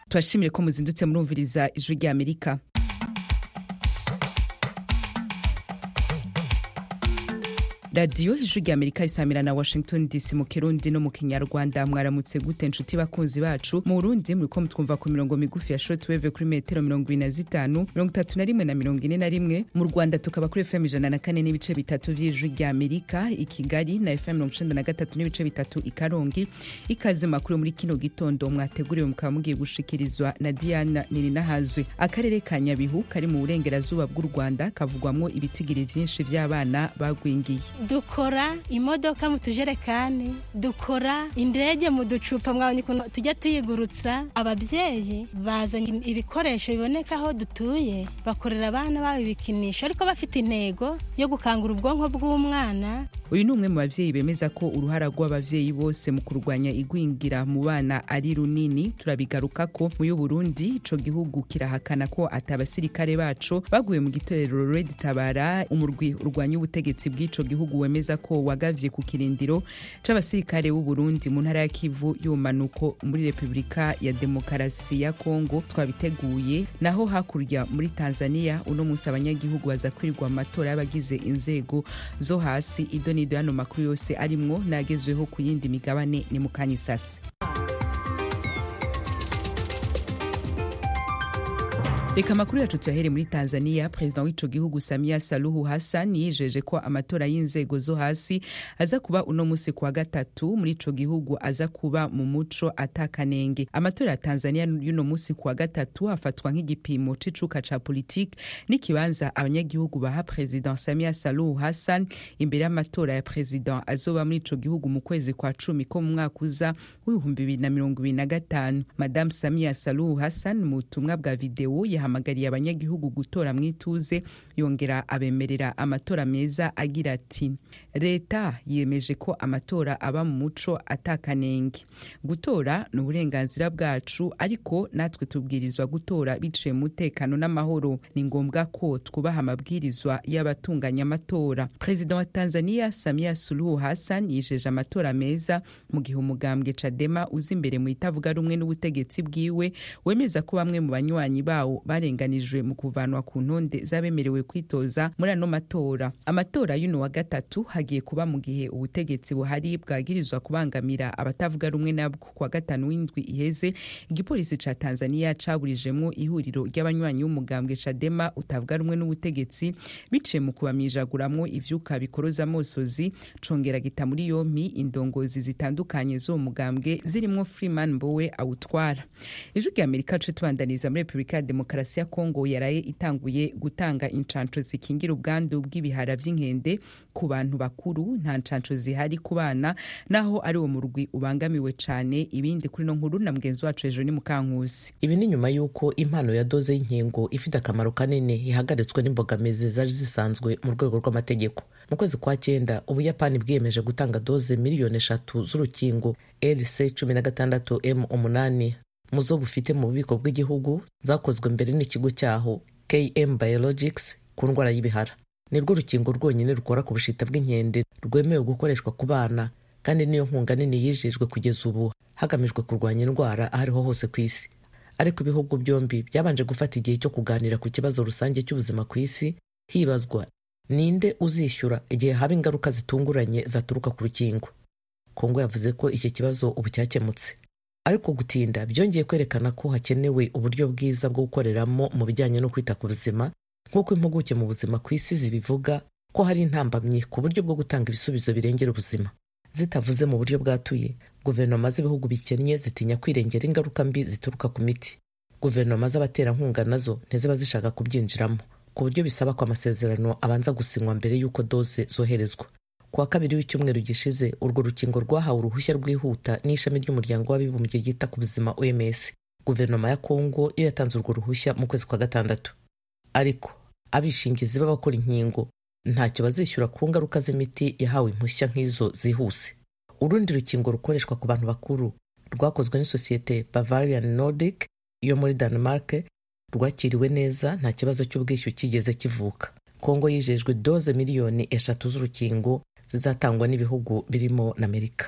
turashimire ko muzindutse murumviriza ijwi rya amerika radiyo ijwi rya amerika isamira na washington dc mu kirundi no mu kinyarwanda mwaramutse gute nshuti bakunzi bacu mu burundi muriko mutwumva ku mirongo migufi ya shortwave kuri metero mirongo ibiri na zitanu mirongo itatu na rimwe na mirongo ine na rimwe mu rwanda tukaba kuri fm ijana na kane n'ibice bitatu vy'ijwi rya amerika i kigali na fm mirongo icenda na gatatu n'ibice bitatu i karongi ikaze makuru muri kino gitondo mwateguriwe mukaba mugiye gushikirizwa na diana nirinahazwe akarere ka nyabihu kari mu burengerazuba bw'u rwanda kavugwamwo ibitigiri vyinshi vy'abana bagwingiye dukora imodoka mu tujerekani dukora indege mu ducupa mwabonye ukuntu tujya tuyigurutsa ababyeyi bazanye ibikoresho biboneka aho dutuye bakorera abana babo ibikinisho ariko bafite intego yo gukangura ubwonko bw'umwana uyu ni umwe mu bavyeyi bemeza ko uruhara rw'abavyeyi bose mu kurwanya igwingira mu bana ari runini turabigaruka ko mu y'uburundi ico gihugu kirahakana ko ati abasirikare baco baguye mu gitorero red tabara umurwi urwanya ubutegetsi bw'ico gihugu wemeza ko wagavye ku kirindiro c'abasirikare b'uburundi mu ntara ya kivu y'ubumanuko muri repubulika ya demokarasi ya kongo twabiteguye naho hakurya muri tanzania uno munsi abanyagihugu baza kwirirwa amatora y'abagize inzego zo hasi ido nido yano makuru yose arimwo n'agezweho ku yindi migabane ni mu kanya isasi reka amakuru yacu tuyahere muri tanzania perezida w'ico gihugu samia saluhu hassan yijeje ko amatora y'inzego zo hasi aza kuba uno musi kuwa gatatu muri ico gihugu aza kuba mu muco atakanenge amatora ya tanzania y'uno musi kuwa gatatu afatwa nk'igipimo c'icuka ca politike n'ikibanza abanyagihugu baha perezida samia saluhu hassan imbere y'amatora ya perezida azoba muri ico gihugu mu kwezi kwa cumi ko mu mwaka uza w'ibihumbi bibiri na mirongo ibiri na gatanu madamu samia saluhu hassan mu butumwa bwa videwo yahamagariye abanyagihugu gutora mu ituze yongera abemerera amatora meza agira ati leta yemeje ko amatora aba mu muco atakanenge gutora ni uburenganzira bwacu ariko natwe tubwirizwa gutora biciye mu mutekano n'amahoro ni ngombwa ko twubaha amabwirizwa y'abatunganya amatora perezida wa tanzania samia suluhu hassan yijeje amatora meza mu gihe umugambwe cadema uza imbere mu itavuga rumwe n'ubutegetsi bwiwe wemeza ko bamwe mu banywanyi bawo barenganijwe mu kuvanwa ku ntonde z'abemerewe kwitoza muri ano matora amatora y'uno wa gatatu hagiye kuba mu gihe ubutegetsi buhari bwagirizwa kubangamira abatavuga rumwe nabwo kwa gatanu w'indwi iheze igipolisi ca tanzania caburijemwo ihuriro ry'abanywanyi b'umugambwe cadema utavuga rumwe n'ubutegetsi biciye mu kubamijaguramwo ivyuka bikoroza amosozi congera gita muri yompi indongozi zitandukanye z'uwo mugambwe zirimwo freeman mbowe awutwara ijwi rya amerika ce tubandaniza muri repubulika ya demokarasi ya kongo yaraye itanguye gutanga incanco zikingira ubwandu bw'ibihara vy'inkende ku bantu bakuru nta ncanco zihari ku bana naho ari uwo murwi ubangamiwe cane ibindi kuri no nkuru na mugenzi wacu hejuru ni mukankusi ibi ni nyuma y'uko impano ya doze y'inkingo ifite akamaro kanini ihagaritswe n'imbogamizi zari zisanzwe mu rwego rw'amategeko mu kwezi kwa cyenda ubuyapani bwiyemeje gutanga doze miliyoni eshatu z'urukingo rc cumi na gatandatu m umunani mu zo bufite mu bubiko bw'igihugu zakozwe mbere n'ikigo cyaho km biologics ku ndwara y'ibihara ni rwo rukingo rwonyine rukora ku bushita bw'inkende rwemewe gukoreshwa ku bana kandi niyo nkunga nini yijejwe kugeza ubu hagamijwe kurwanya indwara aho ariho hose ku isi ariko ibihugu byombi byabanje gufata igihe cyo kuganira ku kibazo rusange cy'ubuzima ku isi hibazwa ninde uzishyura igihe haba ingaruka zitunguranye zaturuka ku rukingo kongo yavuze ko iki kibazo ubu cyakemutse ariko gutinda byongeye kwerekana ko hakenewe uburyo bwiza bwo gukoreramo mu bijyanye no kwita ku buzima nk'uko impuguke mu buzima ku isi zibivuga ko hari intambamyi ku buryo bwo gutanga ibisubizo birengera ubuzima zitavuze mu buryo bwatuye guverinoma z'ibihugu bikennye zitinya kwirengera ingaruka mbi zituruka ku miti guverinoma z'abaterankunga nazo ntiziba zishaka kubyinjiramo ku buryo bisaba ko amasezerano abanza gusinywa mbere y'uko doze zoherezwa ku wa kabiri w'icyumweru gishize urwo rukingo rwahawe uruhushya rwihuta n'ishami ry'umuryango w'abibumbye ryita ku buzima oms guverinoma ya kongo yo yatanze urwo ruhushya mu kwezi kwa gatandatu ariko abishingizi b'abakora inkingo ntacyo bazishyura ku ngaruka z'imiti yahawe impushya nk'izo zihuse urundi rukingo rukoreshwa ku bantu bakuru rwakozwe n'isosiyete bavarian nordic yo muri denmark rwakiriwe neza nta kibazo cy'ubwishyu kigeze kivuka kongo yijejwe doze miliyoni eshatu z'urukingo zizatangwa n'ibihugu birimo na amerika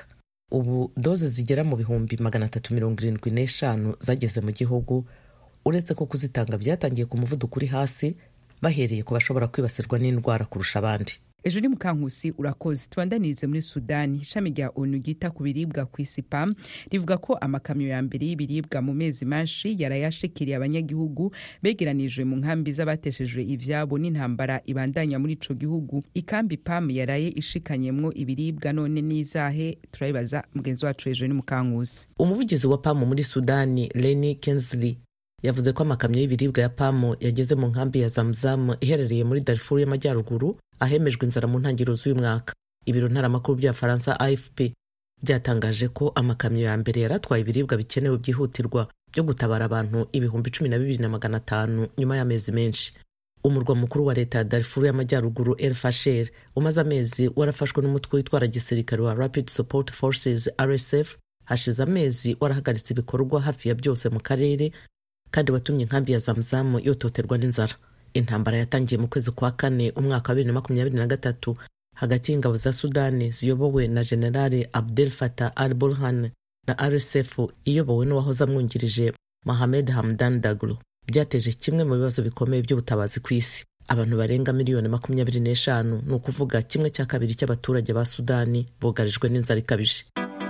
ubu doze zigera mu bihumbi magana atatu mirongo irindwi n'eshanu zageze mu gihugu uretse ko kuzitanga byatangiye ku muvuduko uri hasi bahereye ku bashobora kwibasirwa n'indwara kurusha abandi ejo ni mukankusi urakoze tubandanirize muri sudani ishami rya onu ryita ku biribwa ku isi pam rivuga ko amakamyo ya mbere y'ibiribwa mu mezi manshi yarayashikiriye abanyagihugu begeranijwe mu nkambi z'abateshejwe ivyabo n'intambara ibandanya muri ico gihugu ikambi pam yaraye ishikanyemwo ibiribwa none n'izahe turabibaza mugenzi wacu ejo ni mukankusi umuvugizi wa pam muri sudani leni kensley yavuze ko amakamyo y'ibiribwa ya pamu yageze mu nkambi ya zamzamu iherereye muri darifuru y'amajyaruguru ahemejwe inzara mu ntangiriro z'uyu mwaka ibiro ntaramakuru bya faransa afp byatangaje ko amakamyo ya mbere yari atwaye ibiribwa bikenewe byihutirwa byo gutabara abantu ibihumbi cumi na bibiri na magana atanu nyuma y'amezi menshi umurwa mukuru wa leta ya darifuru y'amajyaruguru el fasher umaze amezi warafashwe n'umutwe witwara gisirikare wa rapid support forces rsf hashize amezi warahagaritse ibikorwa hafi ya byose mu karere kandi watumye inkambi ya zamzamu yototerwa n'inzara intambara yatangiye mu kwezi kwa kane umwaka wa bibiri na makumyabiri na gatatu hagati y'ingabo za sudani ziyobowe na generale abdel fatah al burhan na rsf iyobowe n'uwahoze amwungirije mohamed hamdan daglo byateje kimwe mu bibazo bikomeye by'ubutabazi ku isi abantu barenga miliyoni makumyabiri n'eshanu ni ukuvuga kimwe cya kabiri cy'abaturage ba sudani bugarijwe n'inzara ikabije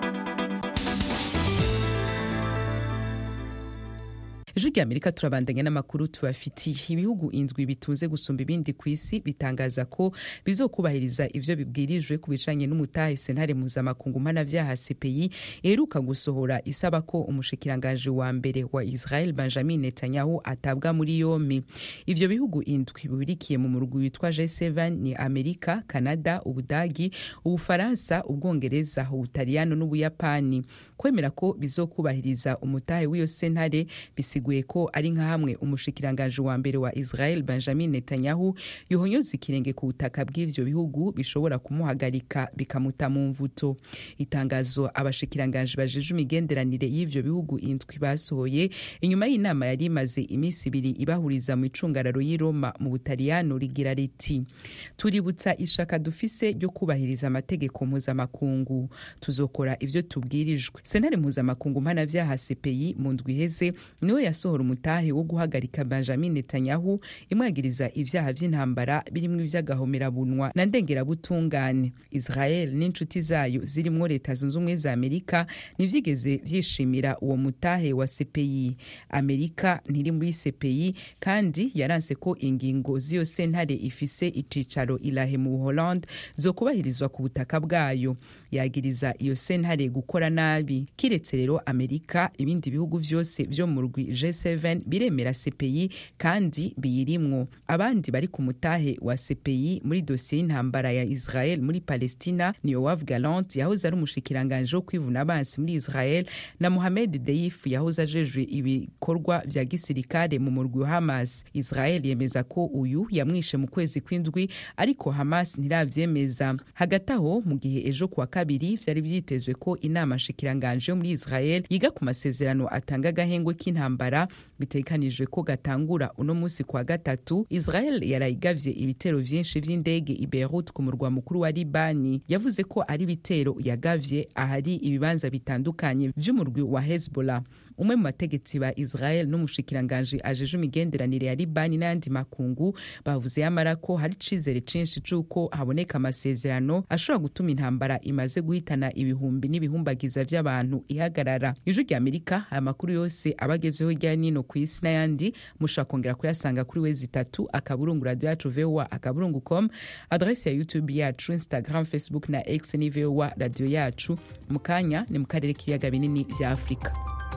ejo rya amerika turabandanya n'amakuru tubafitiye ibihugu indwi bitunze gusumba ibindi ku isi bitangaza ko bizokubahiriza ivyo bibwirijwe ku bijanye n'umutahe sentare mpuzamakungu mpanavyaha cpi iheruka gusohora isaba ko umushikiranganji wa mbere wa israel benjamin netanyahu atabwa muri yompi ivyo bihugu indwi bihurikiye mu murwi witwa g7 ni amerika kanada ubudagi ubufaransa ubwongereza ubutaliyano n'ubuyapani kwemera ko bizokubahiriza umutahe w'iyo sentare bisiguye ko ari nka hamwe umushikiranganji wa mbere wa israel benjamin netanyahu yohonyoza ikirenge ku butaka bw'ivyo bihugu bishobora kumuhagarika bikamuta mu mvuto itangazo abashikiranganji bajeje imigenderanire y'ivyo bihugu indwi basohoye inyuma y'inama yari imaze iminsi ibiri ibahuriza mu icungararo y'i roma mu butaliyano rigira riti tuributsa ishaka dufise ryo kubahiriza amategeko mpuzamakungu tuzokora ivyo tubwirijwe sentare mpuzamakungu mpanavyaha cpi mu ndwi iheze niwe yasohora umutahe wo guhagarika benjamin netanyahu imwagiriza ivyaha vy'intambara birimwo ivy'agahomerabunwa na ndengerabutungane israel n'inshuti zayo zirimwo leta zunze ubumwe za amerika ntivyigeze vyishimira uwo mutahe wa cpi amerika ntiri muri cpi kandi yaranse ko ingingo z'iyo sentare ifise icicaro ilahe mu buholande zokubahirizwa ku butaka bwayo yagiriza iyo sentare gukora nabi kiretse rero amerika ibindi bihugu vyose vyo mu rwi G7 biremera CPI kandi biyirimwo abandi bari ku mutahe wa CPI muri dosiye y'intambara ya Israel muri Palestina ni Yoav Gallant yahoze ari umushikiranganje wo kwivuna abansi muri Israel na Mohamed Deif yahoze ajejwe ibikorwa vya gisirikare mu murwi wa Hamas Israel yemeza ko uyu yamwishe mu kwezi kw'indwi ariko Hamas ntiravyemeza hagati aho mu gihe ejo kuwa kabiri vyari vyitezwe ko inama shikiranganje yo muri Israel yiga ku masezerano atanga agahengwe k'intambara bitegekanijwe ko gatangura uno munsi kwa gatatu israel yarayigavye ibitero vyinshi vy'indege i beirut ku murwa mukuru wa libani yavuze ko ari ibitero yagavye ahari ibibanza bitandukanye vy'umurwi wa hezbollah umwe mu bategetsi ba israel n'umushikiranganji ajeje imigenderanire ya libani n'ayandi makungu bavuze yamara ko hari icizere cinshi c'uko haboneka amasezerano ashobora gutuma intambara imaze guhitana ibihumbi n'ibihumbagiza vy'abantu ihagarara ijwi rya amerika aya makuru yose abagezeho hirya nino ku isi n'ayandi mushobora kongera kuyasanga kuri wezi itatu akaburungu radio yacu voa akaburungu com adresi ya youtube yacu instagram facebook na x ni voa radio yacu mu kanya ni mu karere k'ibiyaga binini vya afurika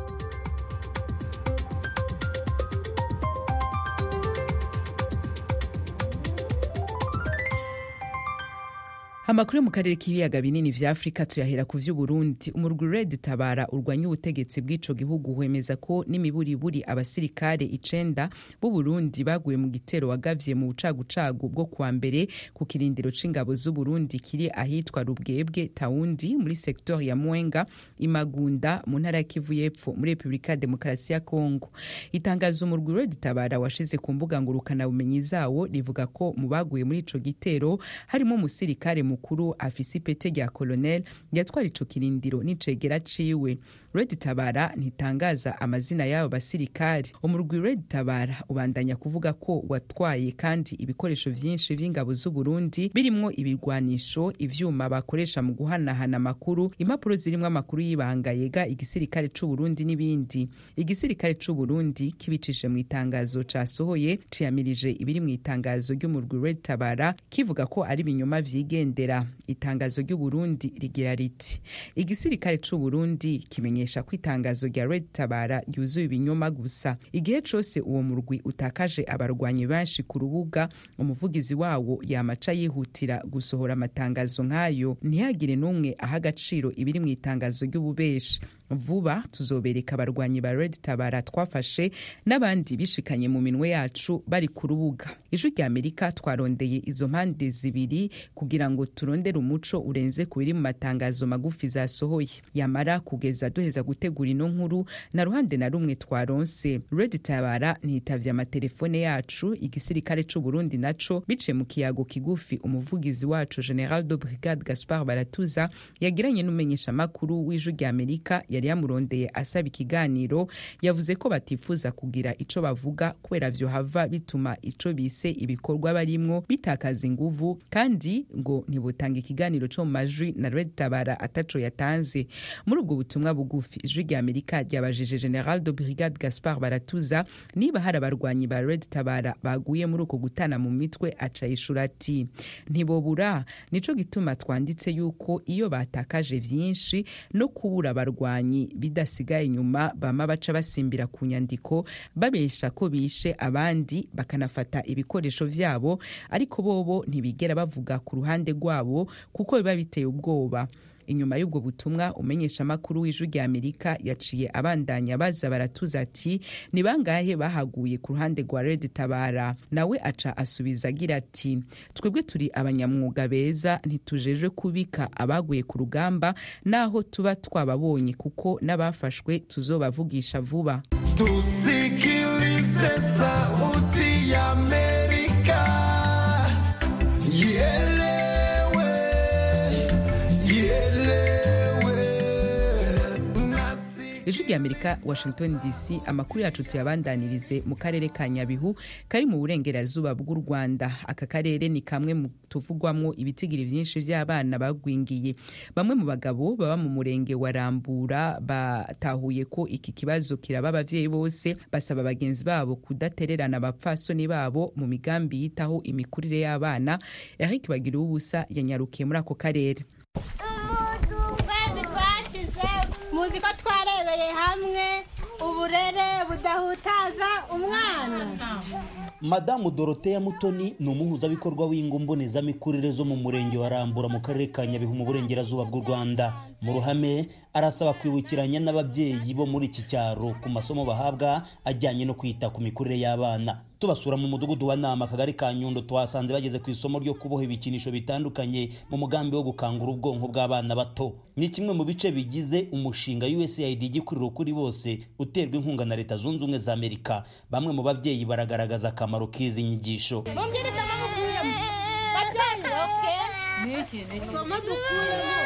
amakuru yo mu karere k'ibiyaga binini vya afurika tuyahera ku vy'uburundi umurwi red tabara urwanya ubutegetsi bw'ico gihugu wemeza ko n'imiburiburi abasirikare icenda b'uburundi baguye mu gitero wagavye mu bucagucagu bwo kuwa mbere ku kirindiro c'ingabo z'uburundi kiri ahitwa rubwebwe tawundi muri sektor ya mwenga imagunda mu ntara ya kivu y'epfo muri repubulika ya demokarasi ya kongo itangazo umurwi red tabara washize ku mbuga ngurukanabumenyi zawo rivuga ko mu baguye muri ico gitero harimo umusirikare mu mukuru afise ipete rya colonel yatwara ico kirindiro n'icegera ciwe red tabara ntitangaza amazina y'abo basirikari umurwi red tabara ubandanya kuvuga ko watwaye kandi ibikoresho vyinshi vy'ingabo z'uburundi birimwo ibirwanisho ivyuma bakoresha mu guhanahana amakuru impapuro zirimwo amakuru y'ibanga yega igisirikare c'uburundi n'ibindi igisirikare c'uburundi kibicishe mu itangazo casohoye ciyamirije ibiri mu itangazo ry'umurwi red tabara kivuga ko ari ibinyoma vyigendera itangazo ry'uburundi rigira riti igisirikare c'uburundi kimenyesha ko itangazo rya red tabara ryuzuye ibinyoma gusa igihe cose uwo murwi utakaje abarwanyi benshi ku rubuga umuvugizi wawo yamaca yihutira gusohora amatangazo nk'ayo ntihagire n'umwe aha agaciro ibiri mu itangazo ry'ububeshi vuba tuzobereka abarwanyi ba red tabara twafashe n'abandi bishikanye mu minwe yacu bari ku rubuga ijwi rya amerika twarondeye izo mpande zibiri kugira ngo turondere umuco urenze ku biri mu matangazo magufi zasohoye yamara kugeza duheza gutegura ino nkuru na ruhande na rumwe twaronse red tabara ntitavye amatelefone yacu igisirikare c'uburundi naco biciye mu kiyago kigufi umuvugizi wacu general de brigade gaspard baratuza yagiranye n'umumenyeshamakuru w'ijwi rya amerika yari yamurondeye asaba ikiganiro yavuze ko batifuza kugira ico bavuga kubera vyo hava bituma ico bise ibikorwa barimwo bitakaza inguvu kandi ngo ntibutanga ikiganiro co mu majwi na red tabara ataco yatanze muri ubwo butumwa bugufi ijwi rya amerika ryabajije general de brigade gaspard baratuza niba hari abarwanyi ba red tabara baguye muri uko gutana mu mitwe aca yishura ati ntibobura nico gituma twanditse yuko iyo batakaje vyinshi no kubura abarwanyi bidasigaye inyuma bama baca basimbira ku nyandiko babesha ko bishe abandi bakanafata ibikoresho vyabo ariko bobo ntibigera bavuga ku ruhande rwabo kuko biba biteye ubwoba inyuma y'ubwo butumwa umenyeshamakuru w'ijwi rya amerika yaciye abandanya baza baratuza ati ni bangahe bahaguye ku ruhande rwa red tabara nawe aca asubiza agira ati twebwe turi abanyamwuga beza ntitujejwe kubika abaguye ku rugamba naho tuba twababonye kuko n'abafashwe tuzobavugisha vuba tusikilize sauti ya amerika ielewe ijwi rya amerika washington dc amakuru yacu tuyabandanirize mu karere ka nyabihu kari mu burengerazuba bw'u rwanda aka karere ni kamwe mu tuvugwamwo ibitigiri vyinshi vy'abana bagwingiye bamwe mu bagabo baba mu murenge wa rambura batahuye ko iki kibazo kiraba abavyeyi bose basaba bagenzi babo kudatererana abapfasoni babo mu migambi yitaho imikurire y'abana eric bagira ubusa yanyarukiye muri ako karere ukwezi kwashize muzi ko twarebeye hamwe uburere budahutaza umwana madamu doroteya mutoni ni umuhuzabikorwa w'ingo mbonezamikurire zo mu murenge wa rambura mu karere ka nyabihu mu burengerazuba bw'u rwanda mu ruhame arasaba kwibukiranya n'ababyeyi bo muri iki cyaro ku masomo bahabwa ajyanye no kwita ku mikurire y'abana tubasura mu mudugudu wa nama akagari ka nyundo twasanze bageze ku isomo ryo kuboha ibikinisho bitandukanye mu mugambi wo gukangura ubwonko bw'abana bato ni kimwe mu bice bigize umushinga usaid igikuriro kuri bose uterwa inkunga na leta zunze ubumwe za amerika bamwe mu babyeyi baragaragaza akamaro k'izi nyigisho mubwiriza amamukuyemo babyeyi oke isomo dukuyemo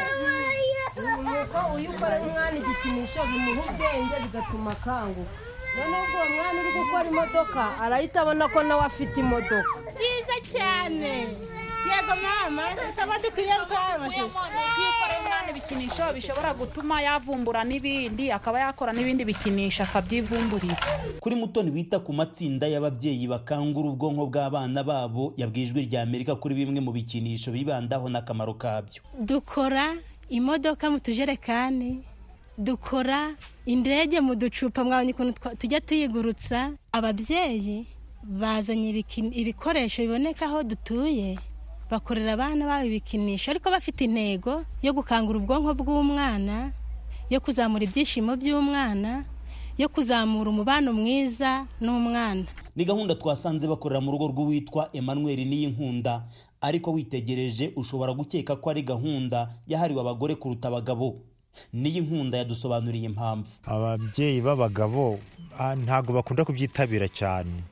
nuko iyo ukorera umwana igikinisho bimuha ubwenge bigatuma akanguka noneho ubwo uwo mwana uri gukora imodoka arahita abona ko nawe afite imodoka byiza cyane yego mama isomo dukwiye iyo ukoreye umwana ibikinisho bishobora gutuma yavumbura n'ibindi akaba yakora n'ibindi bikinisho akabyivumburira kuri mutoni wita ku matsinda y'ababyeyi bakangura ubwonko bw'abana babo yabwiye ijwi rya amerika kuri bimwe mu bikinisho bibandaho n'akamaro kabyo dukora imodoka mu tujerekani dukora indege mu ducupa mwabonye ukuntu twa- tujya tuyigurutsa ababyeyi bazanye ibiki- ibikoresho biboneka aho dutuye bakorera abana babo ibikinisho ariko bafite intego yo gukangura ubwonko bw'umwana yo kuzamura ibyishimo by'umwana yo kuzamura umubano mwiza n'umwana ni gahunda twasanze bakorera mu rugo rw'uwitwa emmanuel niyinkunda ariko witegereje ushobora gukeka ko ari gahunda yahariwe abagore kuruta abagabo niyinkunda yadusobanuriye impamvu ababyeyi b'abagabo ah, ntabwo bakunda kubyitabira cyane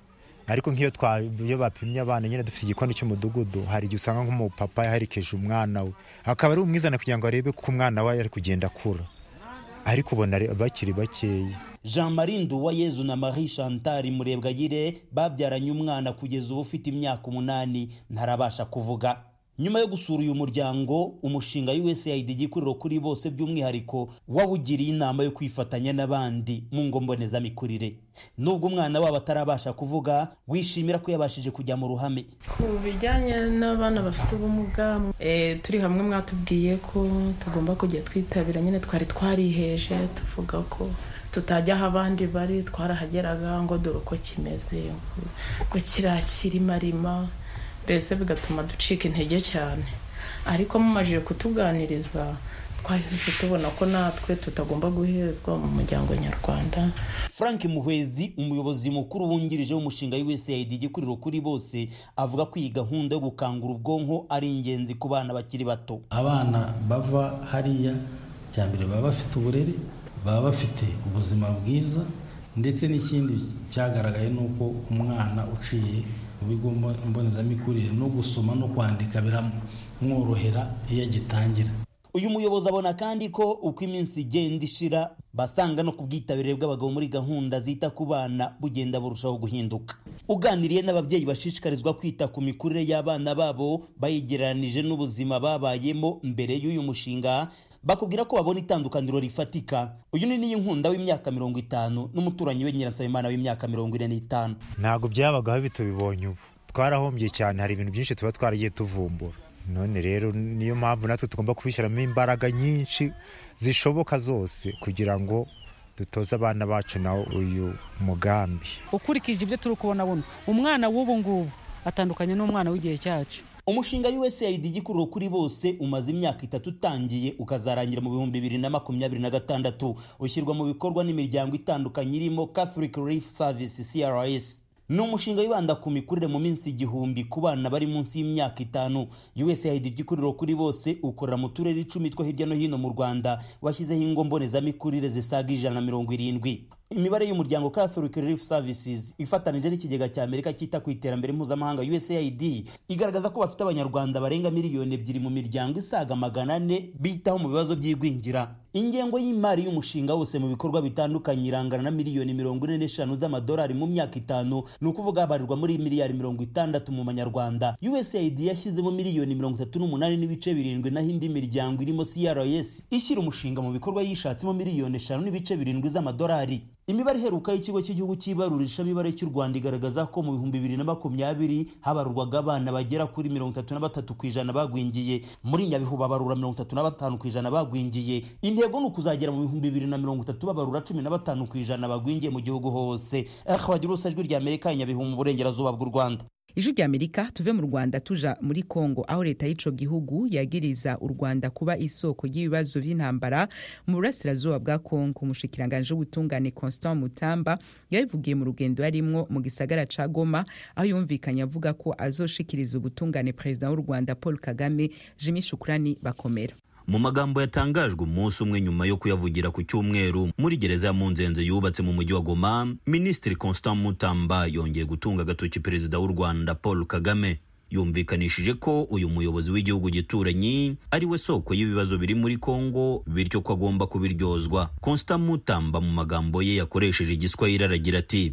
ariko nk'iyo twa- iyo bapimye abana nyine dufite igikoni cy'umudugudu hari igihe usanga nk'umupapa yaherekeje umwana we akaba ari umwizana kugira ngo arebe ko umwana we ari kugenda akura ariko ubona ari- bakiri bakeya jean marie nduwayezu na marie chantal murebwayire babyaranye umwana kugeza ubu ufite imyaka umunani ntarabasha kuvuga nyuma yo gusura uyu muryango umushinga usaid igikuriro kuri bose by'umwihariko wawugiriye inama yo kwifatanya n'abandi mu ngo mbonezamikurire nubwo umwana wabo atarabasha kuvuga wishimira ko yabashije kujya mu ruhame ku bijyanye n'abana bafite ubumuga eh, turi hamwe mwatubwiye ko tugomba kujya twitabira nyine twari twariheje tuvuga ko tutajya aho abandi bari twarahageraga ngo dore uko kimeze ngo kirakirimarima mbese bigatuma ducika intege cyane ariko mumajije kutuganiriza twahise tubona ko natwe tutagomba guhezwa mu muryango nyarwanda frank muhwezi umuyobozi mukuru wungirije w'umushinga usaid igikuriro kuri bose avuga ko iyi gahunda yo gukangura ubwonko ari ingenzi ku bana bakiri bato abana bava hariya cya mbere baba bafite uburere baba bafite ubuzima bwiza ndetse n'ikindi cyagaragaye ni uko umwana uciye mu bigo mbo- mbonezamikurire no gusoma no kwandika biramworohera iyo agitangira uyu muyobozi abona kandi ko uko iminsi igenda ishira basanga no ku bwitabire bw'abagabo muri gahunda zita ku bana bugenda burushaho guhinduka uganiriye n'ababyeyi bashishikarizwa kwita ku mikurire y'abana babo bayigereranije n'ubuzima babayemo mbere y'uyu mushinga bakubwira ko babona itandukaniro rifatika uyu ni n'iyinkunda w'imyaka mirongo itanu n'umuturanyi we nyiransabimana w'imyaka mirongo ine n'itanu ntabwo byabagaho bitubibonye ubu twarahombye cyane hari ibintu byinshi tuba twaragiye tuvumbura none rero niyo mpamvu natwe tugomba kubishyiramo imbaraga nyinshi zishoboka zose kugira ngo dutoze abana bacu nawo uyu mugambi ukurikije ibyo turi kubona buno umwana w'ubu ngubu atandukanye n'umwana w'igihe cyacu umushinga usaid igikuriro kuri bose umaze imyaka itatu utangiye ukazarangira mu bihumbi bibiri na makumyabiri na gatandatu ushyirwa mu bikorwa n'imiryango itandukanye irimo catholic relief service crs ni umushinga wibanda ku mikurire mu minsi igihumbi ku bana bari munsi y'imyaka itanu usaid igikuriro kuri bose ukorera mu turere icumi two hirya no hino mu rwanda washyizeho ingo mbonezamikurire zisaga ijana na mirongo irindwi imibare y'umuryango catholic relief services ifatanije n'ikigega cya amerika cyita ku iterambere mpuzamahanga usaid igaragaza ko bafite abanyarwanda barenga miliyoni ebyiri mu miryango isaga magana ane bitaho mu bibazo by'igwingira ingengo y'imari y'umushinga wose mu bikorwa bitandukanye irangana na miliyoni mirongo ine n'eshanu z'amadolari mu myaka itanu ni ukuvuga habarirwa muri miliyari mirongo itandatu mu manyarwanda usaid yashyizemo miliyoni mirongo itatu n'umunani n'ibice birindwi naho indi miryango irimo crs ishyira umushinga mu bikorwa yishatsemo miliyoni eshanu n'ibice birindwi z'amadolari imibare iheruka y'ikigo cy'igihugu cy'ibarurishamibare cy'u rwanda igaragaza ko mu bihumbi bibiri na makumyabiri habarurwaga abana bagera kuri mirongo itatu na batatu ku ijana bagwingiye muri nyabihu babarura mirongo itatu na batanu ku ijana bagwingiye intego ni ukuzagera mu bihumbi bibiri na mirongo itatu babarura cumi na batanu ku ijana bagwingiye mu gihugu hose bagira urusa ijwi rya amerika nyabihu mu burengerazuba bw'u rwanda ijwi rya amerika tuve mu rwanda tuja muri kongo aho leta y'ico gihugu yagiriza u rwanda kuba isoko ry'ibibazo vy'intambara mu burasirazuba bwa kongo umushikiranganji w'ubutungane constant mutamba yabivugiye mu rugendo yarimwo mu gisagara ca goma aho yumvikanye avuga ko azoshikiriza ubutungane perezida w'u rwanda paul kagame jimi shukurani bakomera mu magambo yatangajwe umunsi umwe nyuma yo kuyavugira ku cyumweru muri gereza ya munzenze yubatse mu mujyi wa goma minisitiri constant mutamba yongeye gutunga agatoki perezida w'u rwanda paul kagame yumvikanishije ko uyu muyobozi w'igihugu gituranyi ari we soko y'ibibazo biri muri kongo bityo ko agomba kubiryozwa constant mutamba mu magambo ye yakoresheje igiswahili aragira ati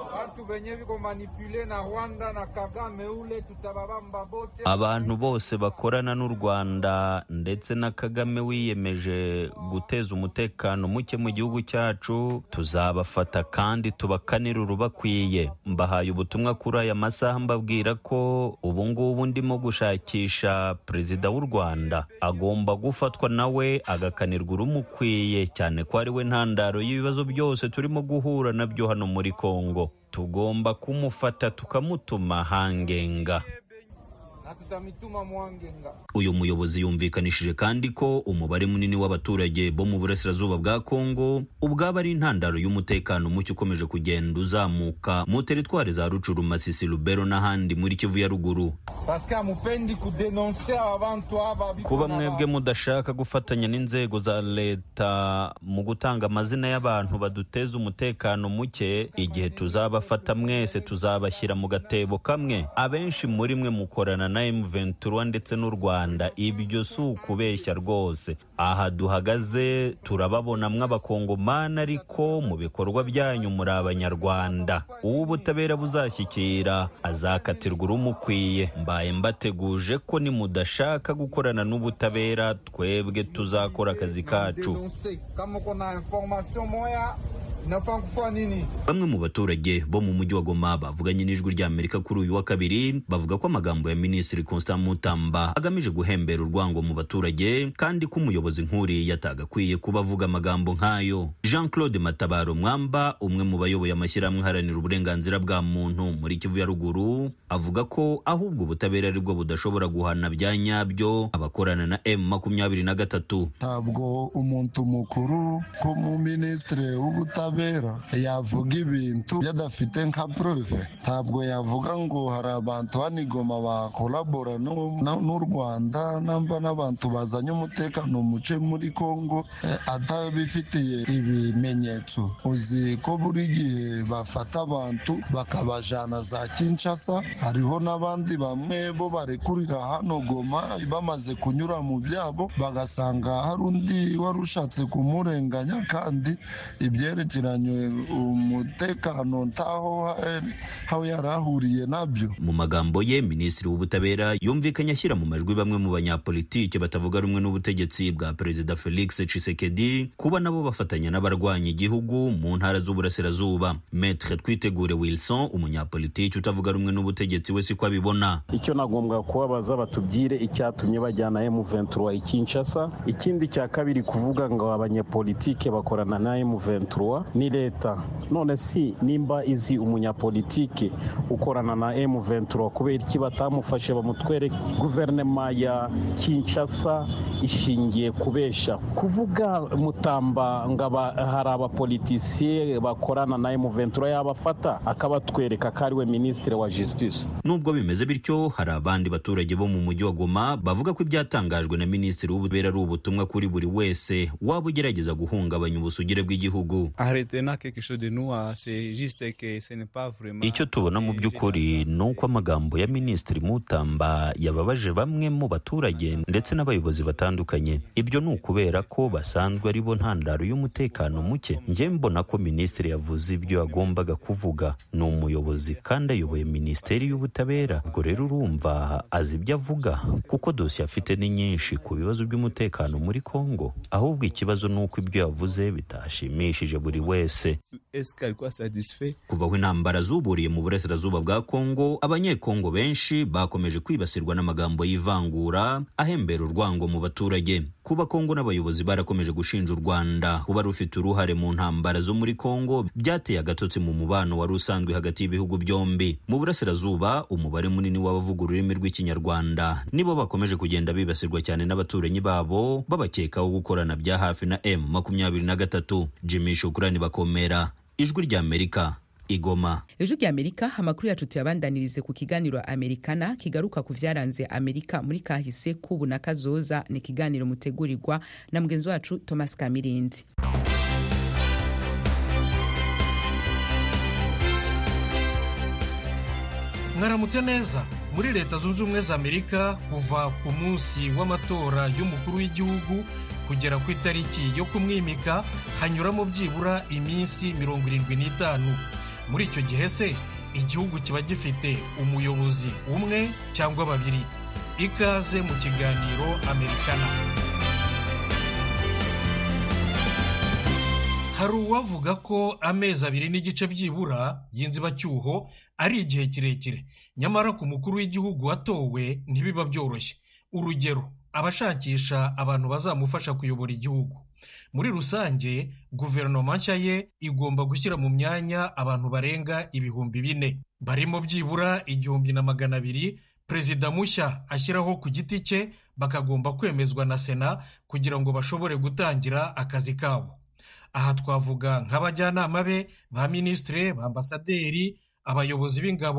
abantu bose bakorana n'u rwanda ndetse na kagame wiyemeje guteza umutekano muke mu gihugu cyacu tuzabafata kandi tubakanire urubakwiye mbahaye ubutumwa kuri aya masaha mbabwira ko ubu ngubu ndimo gushakisha perezida w'u rwanda agomba gufatwa nawe agakanirwa urumukwiye cyane ko ari we ntandaro y'ibibazo byose turimo guhura nabyo hano muri kongo tugomba kumufata tukamutuma hangenga uyu muyobozi yumvikanishije kandi ko umubare munini w'abaturage bo mu burasirazuba bwa kongo ubwaba ari intandaro y'umutekano muke ukomeje kugenda uzamuka mu teritwari za rucuru masisi lubero n'ahandi muri kivu ya ruguru paske amupendi kudenonse aba bantu aba biko kuba na- mwebwe mudashaka gufatanya n'inzego za leta mu gutanga amazina y'abantu baduteza umutekano muke igihe tuzabafata mwese tuzabashyira mu gatebo kamwe abenshi muri mwe mukorana na M23 ndetse n'u Rwanda ibyo si ukubeshya rwose aha duhagaze turababonamwo abakongomani ariko mu bikorwa byanyu muri abanyarwanda uwo ubutabera buzashyikira azakatirwa urumukwiye mbaye mbateguje ko nimudashaka gukorana n'ubutabera twebwe tuzakora akazi kacu denonse kama uko na information moya inafaa kufanya nini bamwe mu baturage bo mu mujyi wa goma bavuganye n'ijwi rya amerika kuri uyu wa kabiri bavuga ko amagambo ya minisitiri constant mutamba agamije guhembera urwango mu baturage kandi ko umuyobozi nk'uriya atagakwiye kuba avuga amagambo nk'ayo jean claude matabaro mwamba umwe mu bayoboye amashyirahamwe aharanira uburenganzira bwa muntu muri kivu ya ruguru avuga ko ahubwo ubutabera ari bwo budashobora guhana bya nyabyo abakorana na m makumyabiri na gatatu ntabwo umuntu mukuru ko mu minisitiri w'ubutabera yavuga ibintu yadafite nka prove ntabwo yavuga ngo hari abantu hano i Goma bakolabora n'u- na- n'u rwanda namba n'abantu bazanye umutekano muce muri congo eh, atabifitiye ibimenyetso uzi ko buri gihe bafata abantu bakabajana za kinshasa hariho n'abandi bamwe bo barekurira hano goma bamaze kunyura mu byabo bagasanga hari undi wari ushatse kumurenganya kandi ibyerekeranye umutekano ntaho ha- aho yari ahuriye nabyo mu magambo ye minisitiri w'ubutabera yumvikanye ashyira mu majwi bamwe mu banyapolitike batavuga rumwe n'ubutegetsi bwa perezida felix tshisekedi kuba nabo bafatanya n'abarwanya igihugu mu ntara z'uburasirazuba metre twitegure wilson umunyapolitiki utavuga rumwe n'ubutegetsi we siko abibona icyo nagombwa kubabaza batubwire icyatumye bajyana M23 i Kinshasa ikindi cya kabiri kuvuga ngo abanyepolitike bakorana na M23 ni leta none si nimba izi umunyapolitike ukorana na M23 kubera iki batamufashe bamutwere guverinoma ya Kinshasa ishingiye kubesha kuvuga mutamba ngo aba- hari abapolitisiye bakorana na M23 yabafata akabatwereka ko ari we minisitiri wa justice nubwo bimeze bityo hari abandi baturage bo mu mujyi wa goma bavuga ko ibyatangajwe na minisitiri w'ubutabera ari ubutumwa kuri buri wese waba ugerageza guhungabanya ubusugire bw'igihugu Arrêtez là quelque chose de nous, ah, c'est juste que ce n'est pas vraiment. icyo tubona mu by'ukuri ni uko amagambo ya minisitiri mutamba yababaje bamwe mu baturage ndetse n'abayobozi batandukanye ibyo ni ukubera ko basanzwe ari bo ntandaro y'umutekano muke njye mbona ko minisitiri yavuze ibyo yagombaga kuvuga ni umuyobozi kandi ayoboye minisiteri y'ubutabera ubwo rero urumva azi ibyo avuga kuko dosiye afite ni nyinshi ku bibazo by'umutekano muri kongo ahubwo ikibazo ni uko ibyo yavuze bitashimishije buri wese Est-ce qu'elle quoi satisfait kuva aho intambara zuburiye mu burasirazuba bwa kongo abanyekongo benshi bakomeje kwibasirwa n'amagambo y'ivangura ahembera urwango mu baturage kuba kongo n'abayobozi barakomeje gushinja u rwanda kuba rufite uruhare mu ntambara zo muri kongo byateye agatotsi mu mubano wari usanzwe hagati y'ibihugu byombi mu burasirazuba umubare munini w'abavuga ururimi rw'ikinyarwanda nibo bakomeje kugenda bibasirwa cyane n'abaturanyi babo babakekaho gukorana bya hafi na m makumyabiri na gatatu jimmy shukurani bakomera ijwi ry'amerika igoma ijwi rya amerika amakuru yacu tuyabandanirize ku kiganiro amerikana kigaruka ku vyaranze amerika muri kahise k'ubu na kazoza ni ikiganiro mutegurirwa na mugenzi wacu thomas kamirindi mwaramutse neza muri leta zunze ubumwe za amerika kuva ku munsi w'amatora y'umukuru w'igihugu kugera ku itariki yo kumwimika hanyuramo byibura iminsi mirongo irindwi n'itanu muri icyo gihe se igihugu kiba gifite umuyobozi umwe cyangwa babiri ikaze mu kiganiro amerikana hari uwavuga ko amezi abiri n'igice byibura y'inzibacyuho ari igihe kirekire nyamara ku mukuru w'igihugu watowe ntibiba byoroshye urugero abashakisha abantu bazamufasha kuyobora igihugu muri rusange guverinoma nshya ye igomba gushyira mu myanya abantu barenga ibihumbi bine barimo byibura igihumbi na magana abiri perezida mushya ashyiraho ku giti cye bakagomba kwemezwa na sena kugira ngo bashobore gutangira akazi kabo aha twavuga nk'abajyanama be ba minisitiri ba ambasaderi abayobozi b'ingabo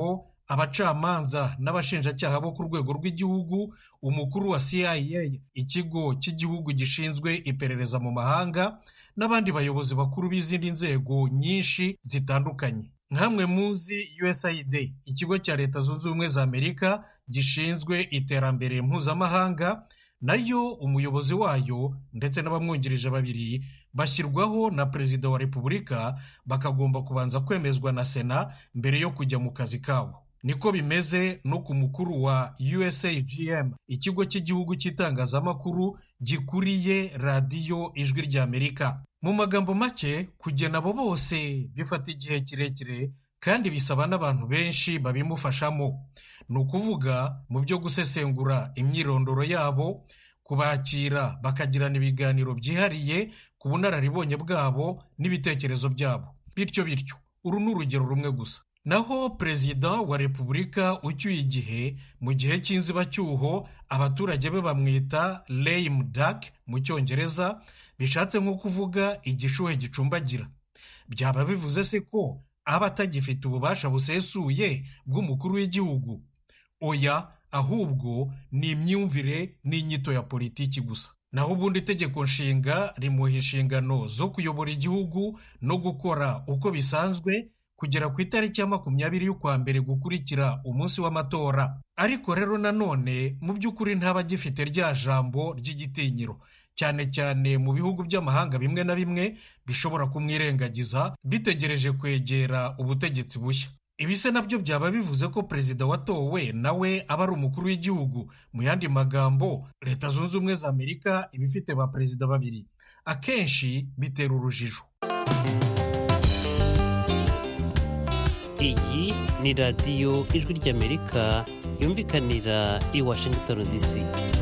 abacamanza n'abashinjacyaha bo ku rwego rw'igihugu umukuru wa cia ikigo cy'igihugu gishinzwe iperereza mu mahanga n'abandi bayobozi bakuru b'izindi nzego nyinshi zitandukanye nkamwe muzi usaid ikigo cya leta zunze ubumwe za amerika gishinzwe iterambere mpuzamahanga nayo umuyobozi wayo ndetse n'abamwungirije babiri bashyirwaho na perezida wa repubulika bakagomba kubanza kwemezwa na sena mbere yo kujya mu kazi kabo niko bimeze no ku mukuru wa usagm ikigo cy'igihugu cy'itangazamakuru gikuriye radiyo ijwi ry'amerika mu magambo make kugena abo bose bifata igihe kirekire kandi bisaba n'abantu benshi babimufashamo ni ukuvuga mu byo gusesengura imyirondoro yabo kubakira bakagirana ibiganiro byihariye ku bunararibonye bwabo n'ibitekerezo byabo bityo bityo uru ni urugero rumwe gusa naho perezida wa repubulika ucyuye igihe mu gihe cy'inzibacyuho abaturage be bamwita lame duck mu cyongereza bishatse nko kuvuga igishuhe gicumbagira byaba bivuze se ko aba atagifite ububasha busesuye bw'umukuru w'igihugu oya ahubwo ni imyumvire n'inyito ya politiki gusa naho ubundi itegeko nshinga rimuha inshingano zo kuyobora igihugu no gukora uko bisanzwe kugera ku itariki ya makumyabiri y'ukwa mbere gukurikira umunsi w'amatora ariko rero nanone mu by'ukuri ntaba agifite rya jambo ry'igitinyiro cyane cyane mu bihugu by'amahanga bimwe na bimwe bishobora kumwirengagiza bitegereje kwegera ubutegetsi bushya ibi se nabyo byaba bivuze ko perezida watowe nawe aba ari umukuru w'igihugu mu yandi magambo leta zunze ubumwe za amerika iba ifite ba perezida babiri akenshi bitera urujijo iyi ni radiyo ijwi ry'amerika yumvikanira i washington dc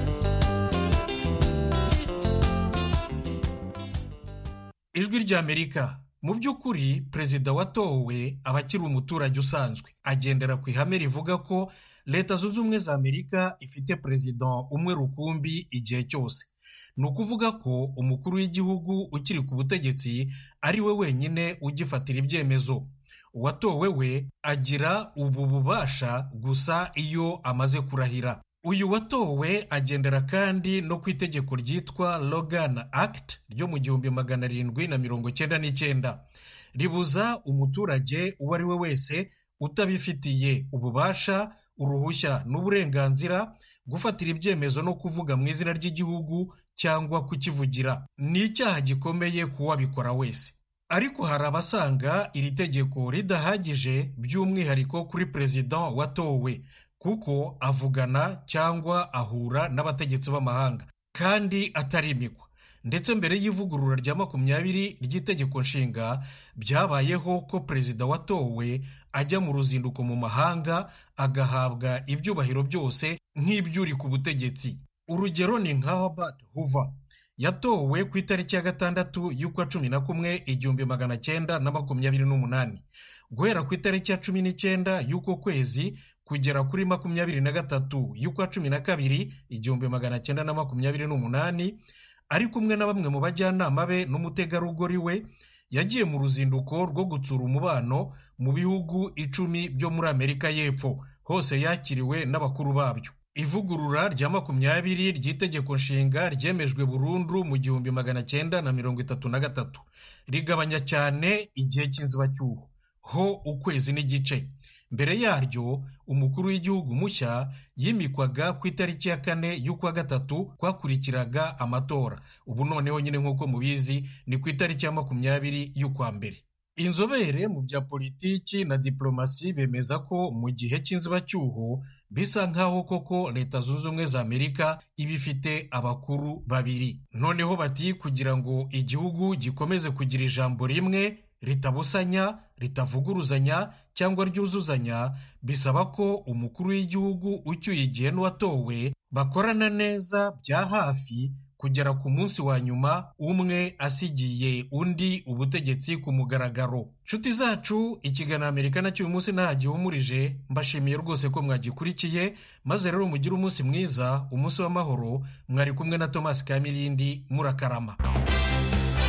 ijwi ry'amerika mu by'ukuri perezida watowe aba akiri umuturage usanzwe agendera ku ihame rivuga ko leta zunze ubumwe za amerika ifite perezida umwe rukumbi igihe cyose ni ukuvuga ko umukuru w'igihugu ukiri ku butegetsi ari we wenyine ugifatira ibyemezo uwatowe we agira ubu bubasha gusa iyo amaze kurahira uyu watowe agendera kandi no ku itegeko ryitwa logan act ryo mu gihumbi magana arindwi na mirongo cyenda n'icyenda ribuza umuturage uwo ari we wese utabifitiye ububasha uruhushya n'uburenganzira gufatira ibyemezo no kuvuga mu izina ry'igihugu cyangwa kukivugira ni icyaha gikomeye ku wabikora wese ariko hari abasanga iri tegeko ridahagije by'umwihariko kuri perezida watowe kuko avugana cyangwa ahura n'abategetsi b'amahanga kandi atarimikwa ndetse mbere y'ivugurura rya makumyabiri ry'itegeko nshinga byabayeho ko perezida watowe ajya mu ruzinduko mu mahanga agahabwa ibyubahiro byose nk'iby'uri ku butegetsi urugero ni nka Herbert Hoover yatowe ku itariki ya gatandatu y'ukwa cumi na kumwe igihumbi magana cyenda na makumyabiri n'umunani guhera ku itariki ya cumi n'icyenda y'uko kwezi kugera kuri makumyabiri na gatatu y'ukwa cumi na kabiri igihumbi magana cyenda na makumyabiri n'umunani ari kumwe na bamwe mu bajyanama be n'umutegarugori we yagiye mu ruzinduko rwo gutsura umubano mu bihugu icumi byo muri amerika y'epfo hose yakiriwe n'abakuru babyo ivugurura rya makumyabiri ry'itegeko nshinga ryemejwe burundu mu gihumbi magana cyenda na mirongo itatu na gatatu rigabanya cyane igihe cy'inzibacyuho ho ukwezi n'igice mbere yaryo umukuru w'igihugu mushya yimikwaga ku itariki ya kane y'ukwa gatatu kwakurikiraga amatora ubu noneho nyine nk'uko mubizi ni ku itariki ya makumyabiri y'ukwa mbere inzobere mu bya politiki na diplomasi bemeza ko mu gihe cy'inzibacyuho bisa nk'aho koko leta zunze ubumwe za amerika iba ifite abakuru babiri noneho bati kugira ngo igihugu gikomeze kugira ijambo rimwe ritabusanya ritavuguruzanya cyangwa ryuzuzanya bisaba ko umukuru w'igihugu ucyuye igihe n'uwatowe bakorana neza bya hafi kugera ku munsi wa nyuma umwe asigiye undi ubutegetsi ku mugaragaro nshuti zacu ikiganiro amerika nacyo uyu munsi nta gihumurije mbashimiye rwose ko mwagikurikiye maze rero mugire umunsi mwiza umunsi w'amahoro mwari kumwe na thomas kamirindi murakarama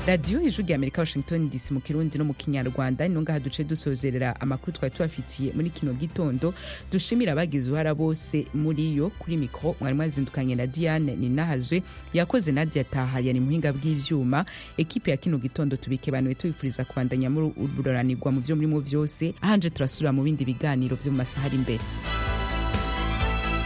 radiyo ijwi rya amerika washington dc mu kirundi no mu kinyarwanda ni ngaha duce dusozerera amakuru twari tubafitiye muri kino gitondo dushimira abagize uruhara bose muri yo kuri mikoro mwari mwazindukanye na diane ninahazwe yakoze nadia taha yari muhinga bw'ivyuma ekipe ya kino gitondo tubikebanuye tubifuriza kubandanya muri ururanirwa mu vyo murimo vyose ahanje turasubira mu bindi biganiro vyo mu masaha ari imbere